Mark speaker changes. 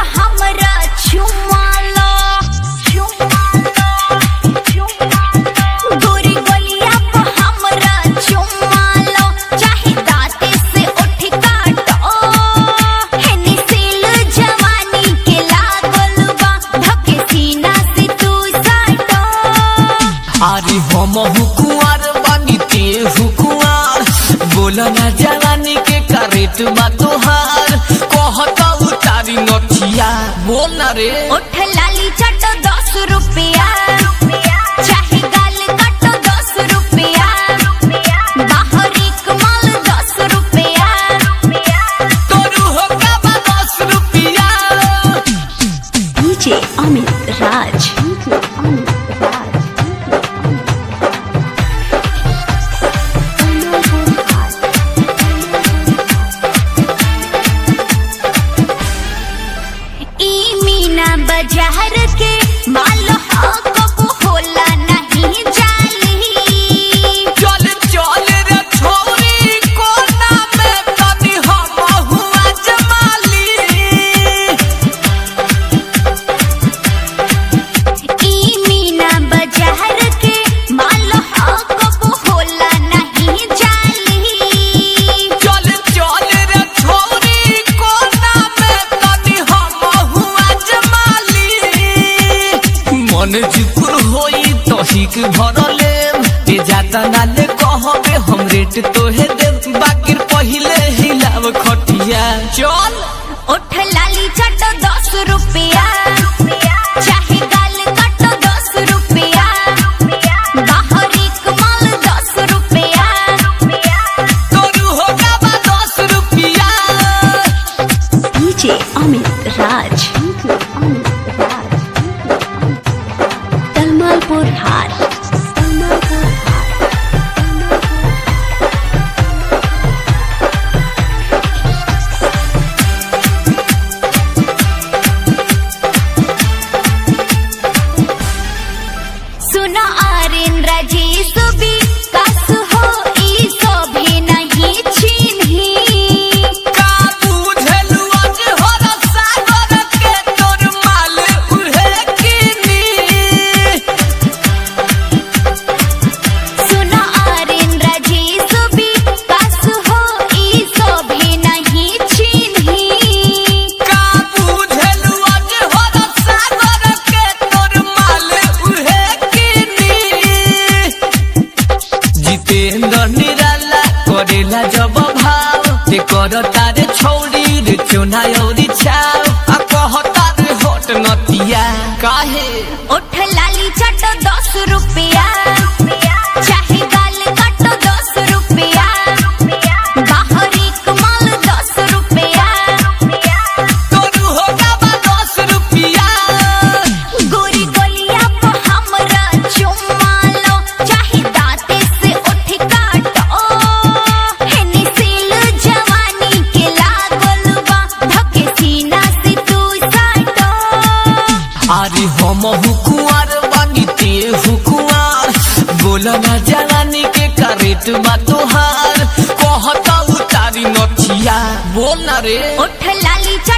Speaker 1: हमरा चुमा लो गोरी गोलिया पे हमरा चुमा लो चाहे दांते से उठ काटो हेनी सील जवानी के लागल बा धके सीना से तू साटो
Speaker 2: अरे हम हुकुआर बानी ते हुकुआर बोला ना जवानी के करेट बा तोहार कहता उतारी नथिया बोल ना रे
Speaker 1: उठ लाली चटो दस रुपया चाहे गाल काटो दस रुपया बाहरी कमाल दस रुपया
Speaker 2: तोरू हो का बा दस रुपिया
Speaker 1: डीजे अमित राज ई मीना बाजार के माल हो कबू होला नहीं जाली
Speaker 2: चल चल रे छोरी कोना में तनी हम हुआ जमाली
Speaker 1: ई मीना बाजार के माल हो कबू होला नहीं जाली
Speaker 2: चल चल रे छोरी कोना में तनी हम हुआ जमाली मन जुकुर होई तो हिक भरले ते जाता नाले कहबे हम रेट तोहे दे बाकी पहिले हिलाव खटिया चल
Speaker 1: उठ लाली चटो दस रुपया चाहे गाल काटो दस रुपया बाहरी कमाल दस रुपया
Speaker 2: तोरू हो बा दस रुपिया
Speaker 1: डीजे अमित राज तलमालपुर हार सुनो आर्यन राजेश भी कस हो ई सोभे नहीं चिन्ही
Speaker 2: का बुझलु आज हर सागर के तोर माल उहे किनी
Speaker 1: सुनो आर्यन राजेश भी कस हो ई सोभे नहीं चिन्ही
Speaker 2: का बुझलु आज हर सागर के तोर माल उहे किनी जितेंद्र निराला करेला जब भाव ते कर तारे छौरी रे चोना औरी छाव आ कहता रे होट नतिया काहे
Speaker 1: उठ लाली चटो दस रुपया चाहे गाल काटो दस रुपया बाहरी कमाल दस रुपया
Speaker 2: तोरू हो बा दस रुपिया
Speaker 1: गोरी गोलिया पे हमरा चुमा लो चाहे दांते से उठ काटो हेनी सील जवानी के लागल बा धके सीना से तू साटो
Speaker 2: अरे हम हुकुआर बानी ते हुकुआर बोला ना जवानी के करेट बा तोहार कहता उतारी नथिया बोल ना रे
Speaker 1: उठ लाली चटो